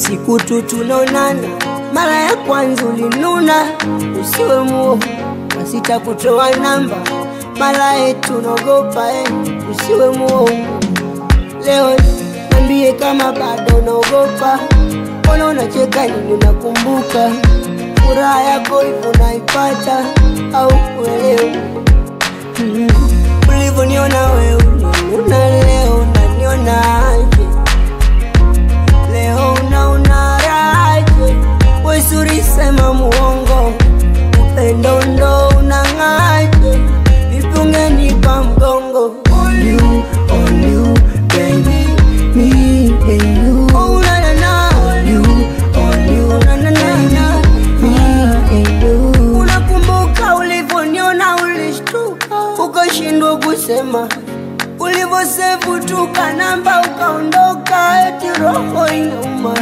siku tu tunaonana, mara ya kwanza ulinuna, usiwe muovu, sitakutoa namba, mara yetu naogopa eh, usiwe muovu. Leo niambie kama bado unaogopa, mbona unacheka nini? Unakumbuka furaha yako hivyo unaipata au uelewi? Mm. Ulivyoniona wewe una leo unanionaje? Leo unaona raje? Wesuri sema muongo, upendo ndo unang'aje? Vipi ungenipa mgongo? On you, on you, baby, me and you. Oh, na, na, na. On you, on you, na, na, na, na. Me and you. Unakumbuka ulivyoniona ulishtuka, ukashindwa kusema ulivyosevu tuka namba ukaondoka, eti roho inauma.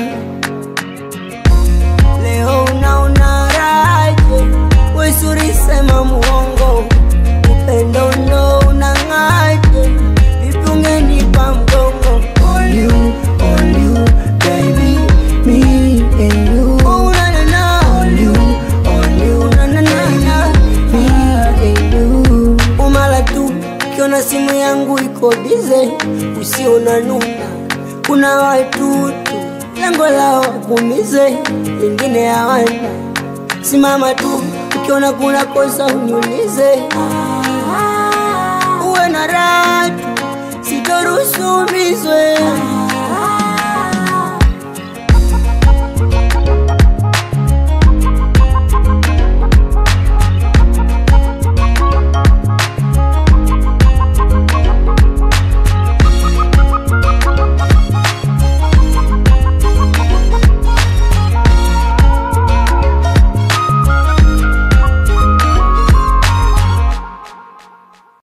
Leo unaona raje? Wesuri sema muongo, upendo ndo unang'aje? Vipi ungenipa mgongo? On you, on you, baby, me and you. Oh, na, na, na. On you, on you, na, na, na, na. Me and you. Umala tu ukiona simu yangu iko bize, usiona nuna. Kuna watu tu lengo lao kumize, wengine hawana. Simama tu ukiona kuna kosa uniulize, uwe na raha tu, sitoruhusu umizwe.